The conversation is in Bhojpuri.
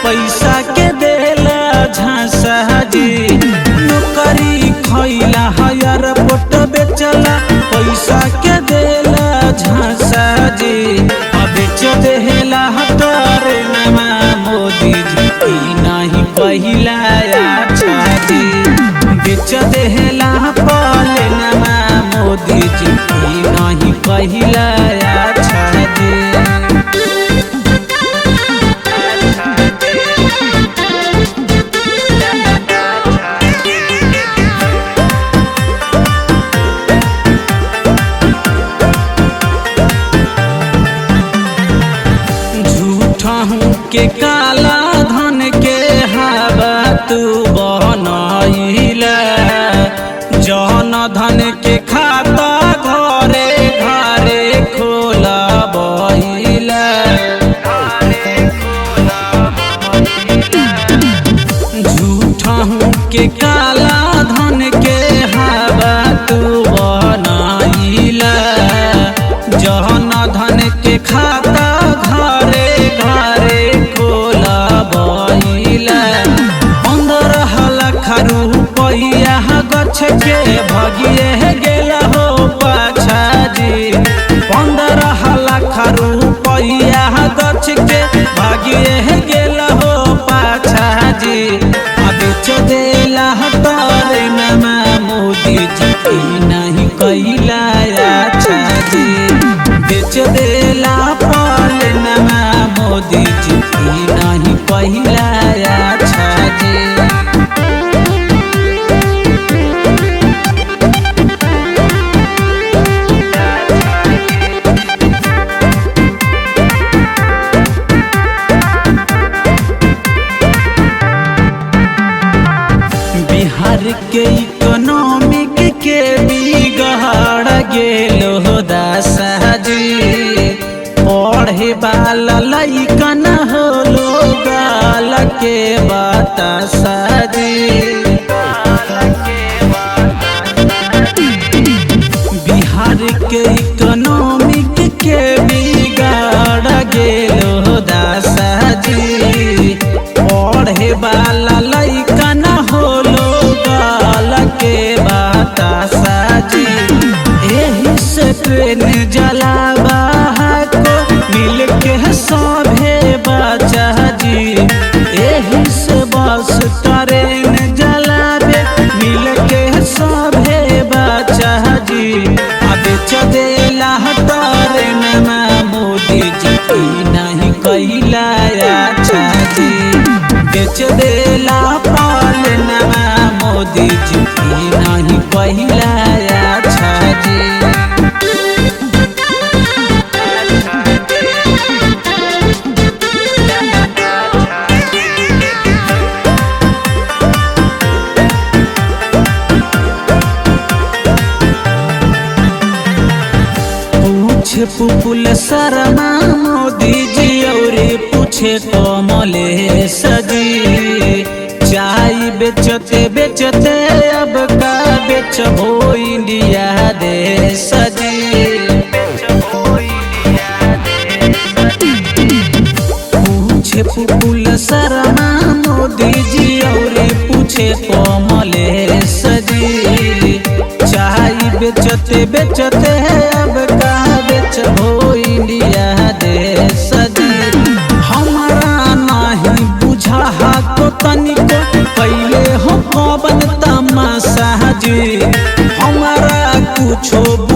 पैसा के देला झांसा जी नौकरी खैला हयर पोट बेचला पैसा के देला झांसा जी अब बेच देला हतारे नमा मोदी जी ई नहीं पहिला अच्छा जी बेच देला पाले नमा मोदी जी ई नहीं पहिला अच्छा जी झूठा हूँ के काला धन के हवा तू बनैला जन धन के खाता घरे घरे खोला बैला झूठा हूँ के काला धन के हवा तू बनैला जहन धन के खाता घरे घरे खोला बैला पंद्रह लाख रुपया गछ के भगिए गेला हो पाछा जी पंद्रह लाख रुपया गछ के भागिए गेला हो पाछा जी आ बेच देला तारे नमा मोदी जी ई नहीं कैला अच्छा जी बेच देला पाल नमा मोदी जी ई नहीं कैला अच्छा जी बिहार के इकोनॉमिक के बिगड़ गेलो हो दासाजी पढ़े वाला लइकन हो गाल के बतासाजी बिहार के इकोनॉमिक के बिगड़ गेलो हो दासाजी पढ़े वाला लइकन होलो गाल के बतासाजी एही से ट्रेन जलावा को मिल के सभे बचा जी एही से बस ट्रेन जलावे मिल के सभे बचा जी आ बेच देला तारे नमा मोदी जी ई नहीं कैला अच्छा जी बेच देला पाल नमा मोदी जी ई नहीं कैला अच्छा जी पूछे पुपुल शर्मा मोदी जी और पूछे कमले सजी चाय बेचते बेचते अब का बेचबो इंडिया देश जी पूछे पुपुल शर्मा मोदी जी और पूछे कमले सजी चाय बेचते बेचते अब का बेचबो इंडिया देश जी हमारा नहीं बुझा को तनिको पहले हो पवन तमाशा जी हमारा कुछो